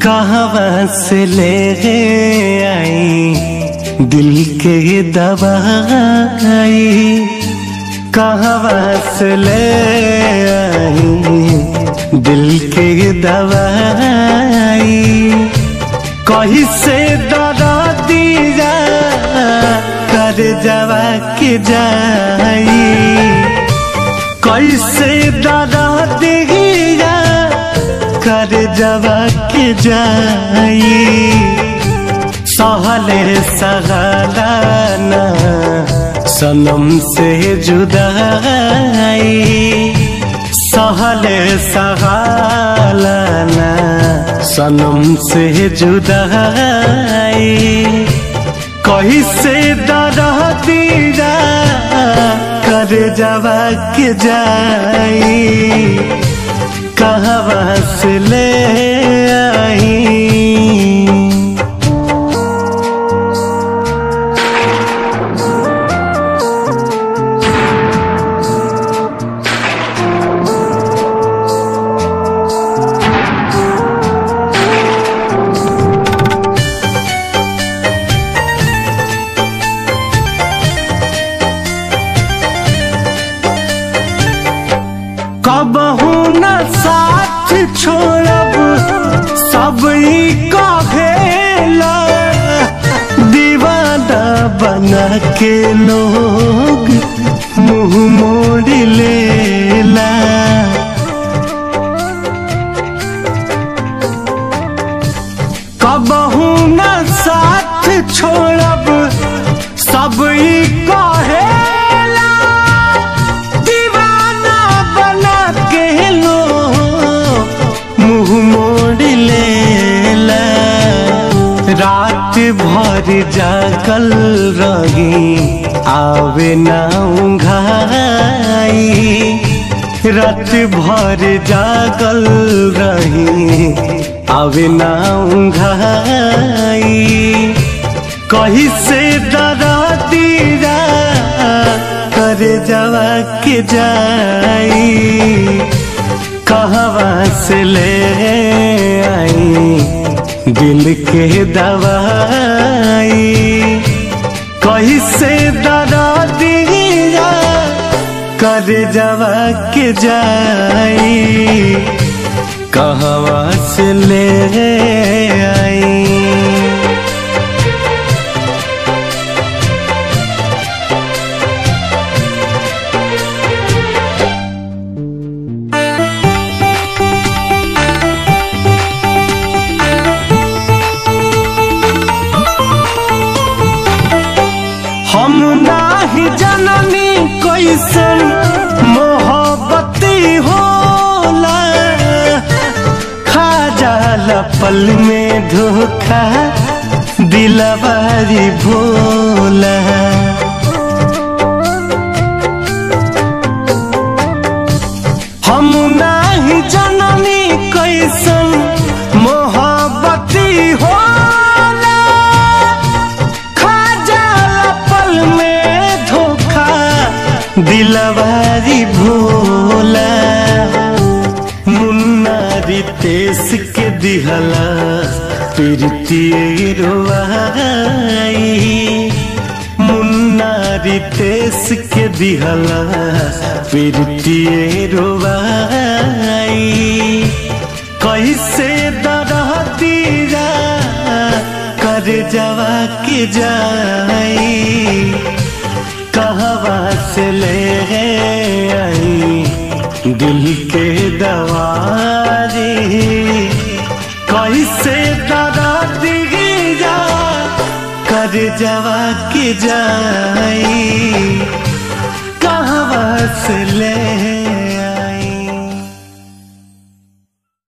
कहाँ से ले आई दिल के दवाई कहाँ से ले आई दिल के दवाई कहीं से दरा दिया कर जवा के जाई कैसे दरा दिया कर जवा के जाई सहले सहलाना सनम से जुदाई सहले सहलाना सनम से जुदाई कहीं से दरा दिया कर जवा के जाई कहाँ से ले आई कबहू न साथ छोड़ब सब ई कहेला दीवाना बना के लोग मुंह मोड़ लेला कबहू न साथ छोड़ब सब ई कहेला दीवाना बना के लो मुंह मोड़ लेला रात भर जागल रही आवे ना उंघाई रात भर जागल रही आवे ना उंघाई कहीं से दरा दिया कर जवा के जाई कहवा से ले आई दिल के दवाई कहीं से दरा दिया कर जवा के जाई कहवा से ले आई हम नाही जननी कैसन मोहब्बती होला खा जाला पल में धोखा दिलवारी भोला हम नाही जननी कैसन मोहब्बती होला खा जाला पल में धोखा दिलवारी भोला मुन्ना रितेश के दिहला प्रीतिए रोवाई मुन्ना रितेश के दिहला प्रीतिए रोवाई कैसे दरा दिया कर जवा के जाई कहवा से ले आई दिल के दवारी कैसे दरा दिया कर जवा के जाई कहवा से ले